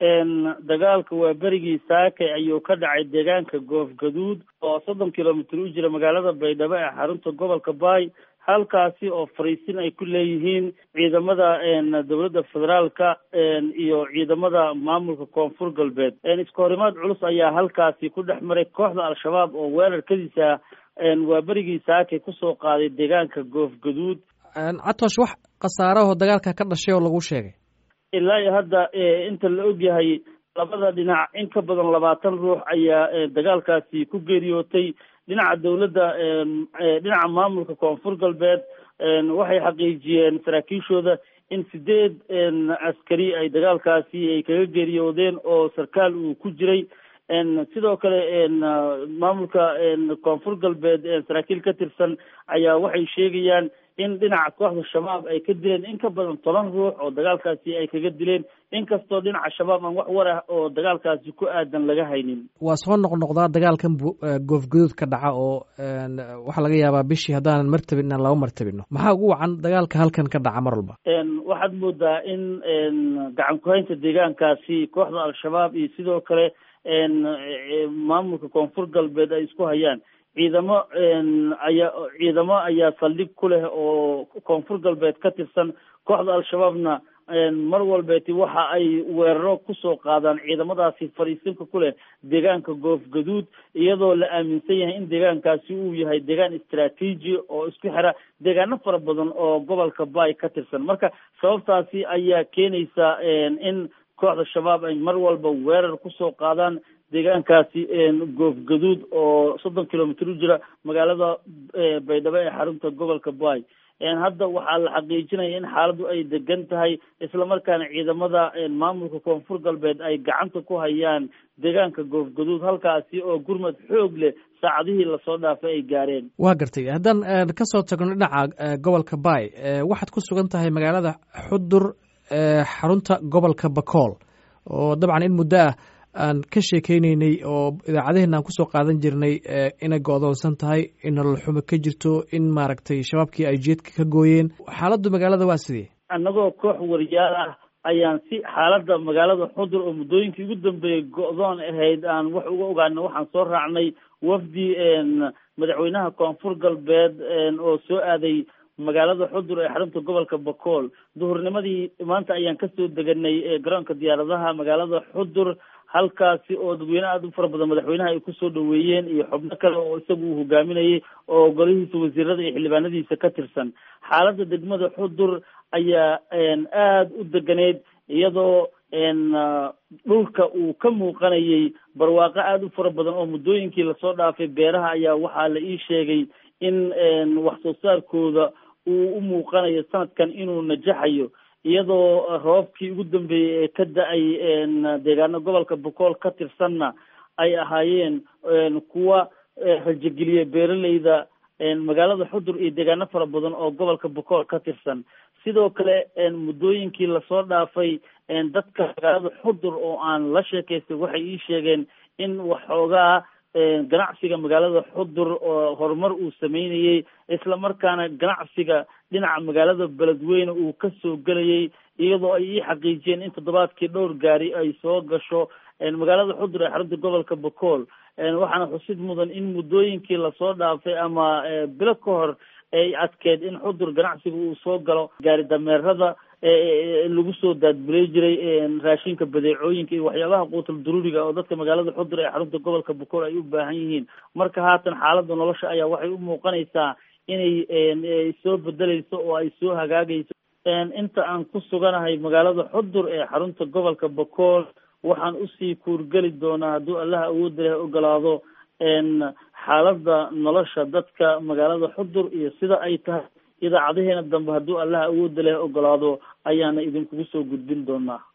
dagaalka waa berigii saakay ayuu ka dhacay deegaanka goofgaduud oo soddon kilomitr u jira magaalada baydhabo ee xarunta gobolka baay halkaasi oo fariisin ay ku leeyihiin ciidamada dowladda federaalka iyo ciidamada maamulka koonfur galbeed iska horimaad culus ayaa halkaasi ku dhex maray kooxda al-shabaab oo weerarkadiisa waa berigii saakay kusoo qaaday deegaanka goofgaduud catosh wax khasaarahoo dagaalka ka dhashay oo lagu sheegay ilaa iyo hadda inta la ogyahay labada dhinac in ka badan labaatan ruux ayaa dagaalkaasi ku geeriyootay dhinaca dowladda dhinaca maamulka koonfur galbeed waxay xaqiijiyeen saraakiishooda in sideed askari ay dagaalkaasi ay kaga geeriyoodeen oo sarkaal uu ku jiray sidoo kale maamulka koonfur galbeed saraakiil ka tirsan ayaa waxay sheegayaan in dhinaca kooxda shabaab ay ka dileen in ka badan toban ruux oo dagaalkaasi ay kaga dileen inkastoo dhinaca shabaab aan wax war ah oo dagaalkaasi ku aadan laga haynin waa soo noqnoqdaa dagaalkan goofgaduud ka dhaca oo waxaa laga yaabaa bishii haddaanan martabin inaan laba martabino maxaa ugu wacan dagaalka halkan ka dhaca mar walba waxaad moodaa in gacan ku-haynta deegaankaasi kooxda al-shabaab iyo sidoo kale maamulka koonfur galbeed ay isku hayaan ciidamo ayaa ciidamo ayaa saldhig ku leh oo koonfur galbeed ka tirsan kooxda al-shabaabna mar walbeeti waxa ay weeraro kusoo qaadaan ciidamadaasi fadhiisinka ku leh deegaanka goofgaduud iyadoo la aaminsan yahay in deegaankaasi uu yahay deegaan istraatiiji oo isku xira deegaano fara badan oo gobolka baay ka tirsan marka sababtaasi ayaa keenaysa in kooxda shabaab ay mar walba weerar kusoo qaadaan deegaankaasi goofgaduud oo soddon kilomitr u jira magaalada baydhabo ee xarunta gobolka baay hadda waxaa la xaqiijinaya in xaaladdu ay degan tahay islamarkaana ciidamada maamulka koonfur galbeed ay gacanta ku hayaan deegaanka goofgaduud halkaasi oo gurmad xoog leh saacadihii lasoo dhaafay ay gaareen waa gartay haddaan kasoo tagno dhinaca gobolka baay waxaad ku sugan tahay magaalada xudur xarunta gobolka bakool oo dabcan in muddo ah aan ka sheekeyneynay oo idaacadaheenna aan kusoo qaadan jirnay inay go-doonsan tahay in nolol xumo ka jirto in maaragtay shabaabkii ay jeedka ka gooyeen xaaladdu magaalada waa sidee annagoo koox wariyaal ah ayaan si xaaladda magaalada xudur oo muddooyinkii ugu dambeeyey go-doon ahayd aan wax uga ogaano waxaan soo raacnay wafdi madaxweynaha koonfur galbeed oo soo aaday magaalada xudur ee xarunta gobolka bakool duhurnimadii maanta ayaan kasoo deganay garoonka diyaaradaha magaalada xudur halkaasi oo dadweyne aada u fara badan madaxweynaha ay kusoo dhaweeyeen iyo xubno kale oo isagu uu hogaaminayay oo golihiisa wasiirada iyo xildhibaanadiisa ka tirsan xaaladda degmada xudur ayaa aada u deganeyd iyadoo dhulka uu ka muuqanayay barwaaqo aada u fara badan oo muddooyinkii lasoo dhaafay beeraha ayaa waxaa la ii sheegay in wax soo saarkooda uu u muuqanayo sanadkan inuu najaxayo iyadoo roobkii ugu dambeeyey ee ka da-ay deegaano gobolka bokool ka tirsanna ay ahaayeen kuwa rajogeliya beeraleyda magaalada xudur iyo deegaano fara badan oo gobolka bokool ka tirsan sidoo kale muddooyinkii lasoo dhaafay dadka magaalada xudur oo aan la sheekaystay waxay ii sheegeen in waxoogaa ganacsiga magaalada xudur oo horumar uu sameynayey islamarkaana ganacsiga dhinaca magaalada beledweyne uu kasoo gelayay iyadoo ay ii xaqiijiyeen in toddobaadkii dhowr gaari ay soo gasho magaalada xudur ee xarunta gobolka bokool waxaana xusid mudan in muddooyinkii lasoo dhaafay ama bilo ka hor ay adkeed in xudur ganacsiga uu soo galo gaari dameerada lagu soo daadbuley jiray raashinka badeecooyinka iyo waxyaabaha quutal daruuriga oo dadka magaalada xudur ee xarunta gobolka bokool ay u baahan yihiin marka haatan xaaladda nolosha ayaa waxay u muuqanaysaa inay soo bedeleyso oo ay soo hagaagayso inta aan ku suganahay magaalada xudur ee xarunta gobolka bokool waxaan usii kuurgeli doonaa hadduu allaha awoodda leh ogolaado xaaladda nolosha dadka magaalada xudur iyo sida ay tahay idaacadaheena dambe hadduu allaha awoodda leh ogolaado ayaana idinkugu soo gudbin doonaa